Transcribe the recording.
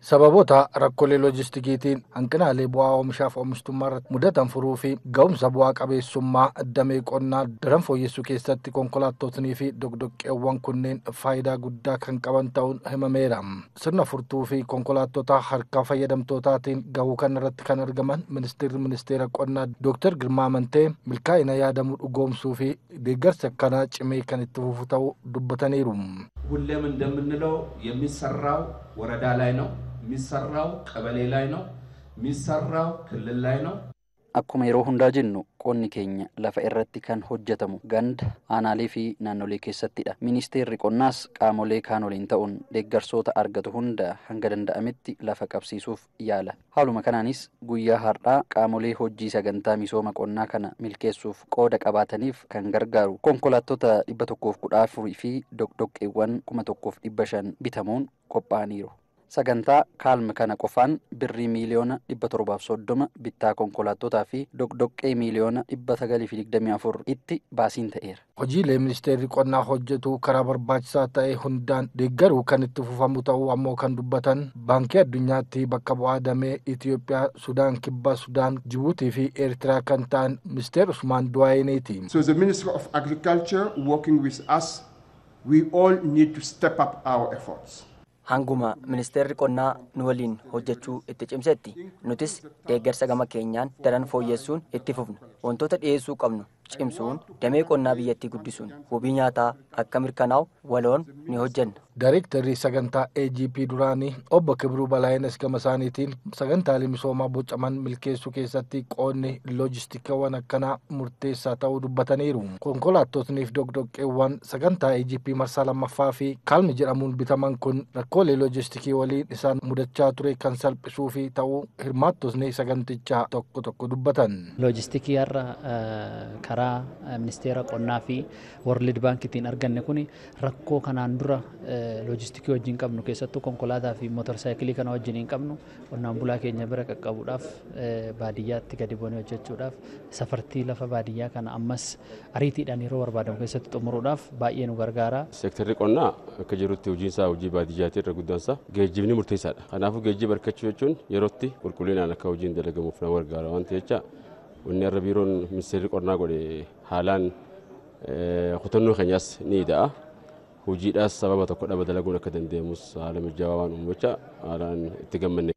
sababoota rakkoolee loojistikiitiin hanqinaalee bu'aa oomishaaf oomishtummaa irratti mudatan furuu fi ga'umsa bu'aa qabeessummaa damee qonnaa daran fooyyessuu keessatti konkolaattotnii fi dogdoqqeewwan kunneen faayidaa guddaa kan qaban ta'uun himameera sirna furtuu fi konkolaattota harkaa fayyadamtootaatiin gahuu kan irratti kan argaman ministeerri ministeera qonnaa dooktar girmaa amantee milkaa'ina yaadamuu dhugoomsuu fi deeggarsa akkanaa cimee kan itti fufu ta'uu dubbataniiru ሁሌም እንደምንለው የሚሰራው ወረዳ ላይ ነው፣ የሚሰራው ቀበሌ ላይ ነው፣ የሚሰራው ክልል ላይ ነው። Akkuma yeroo hundaa jennu qonni keenya lafa irratti kan hojjetamu ganda aanaalee fi naannolee keessattidha. Ministeerri qonnaas qaamolee kaan waliin ta'uun deeggarsoota argatu hunda hanga danda'ametti lafa qabsiisuuf yaala. Haaluma kanaanis guyyaa har'aa qaamolee hojii sagantaa misooma qonnaa kana milkeessuuf qooda qabaataniif kan gargaaru konkolaattota dhibba tokkoof kudha afurii fi dogdoqqeewwan kuma tokkoof dhibba shan bitamuun qophaa'aniiru. sagantaa kaalme kana qofaan birrii miiliyoona dhibba torbaaf soddoma bittaa konkolaattotaa fi dogdoqqee miiliyoona dhibba sagalii fi digdamii afur itti baasiin ta'eera. hojiilee ministeerri qonnaa hojjetu karaa barbaachisaa ta'e hundaan deeggaruu kan itti fufamu ta'uu ammoo kan dubbatan baankii addunyaatti bakka bu'aa damee itiyoophiyaa sudaan kibbaa sudaan jibuutii fi eertiraa kan ta'an ministeer usmaan duwaayineeti. So the Ministry of Agriculture working with us, we all need to step up our efforts. hanguma ministeerri qonnaa nu waliin hojjechuu itti cimsetti nutis deeggarsa gama keenyaan daran fooyyessuun itti fufna wantoota dhiyeessuu qabnu cimsuun damee qonnaa biyyattii guddisuun wabii nyaataa akka mirkanaa'u waloon ni hojjenna. Daayirektarri sagantaa AGP duraanii obbo Kibruu Balaayinas gama isaaniitiin sagantaalee misoomaa bocaman milkeessuu keessatti qoonni loojistikaawwan akkanaa murteessaa ta'uu dubbataniiru. Konkolaattotniif dogdoqqeewwan sagantaa AGP marsaa lammaffaa fi kaalmi jedhamuun bitaman kun rakkoolee loojistikii waliin isaan mudachaa ture kan salphisuu fi ta'uu hirmaattotni sagantichaa tokko tokko dubbatan. Loojistikii har'a karaa ministeera qonnaa fi world baankitiin arganne kun rakkoo kanaan dura loojistikii wajjin qabnu keessattuu konkolaataa fi mootorsaayikilii kana wajjin hin qabnu qonnaan bulaa keenya bira qaqqabuudhaaf baadiyyaatti gadi bu'anii hojjechuudhaaf safartii lafa baadiyyaa kana ammas ariitiidhaan yeroo barbaadamu keessatti xumuruudhaaf baay'ee nu gargaara. Seektarri qonnaa akka jirutti hojiinsaa hojii baadiyyaati irra guddaansa geejjibni murteessaadha. Kanaafuu geejjiba harkachuu jechuun yerootti qulqullinaan akka hojiin dalagamuuf nama gargaara waan ta'eef jecha wanni irra biiroon ministeerri qonnaa godhe haalaan kutannoo keenyaas ni ida'a. hojiidhaas sababa tokko dhaba dalaguun akka dandeenyus haala mijaawaa waan uumu jecha haalaan itti gammanne.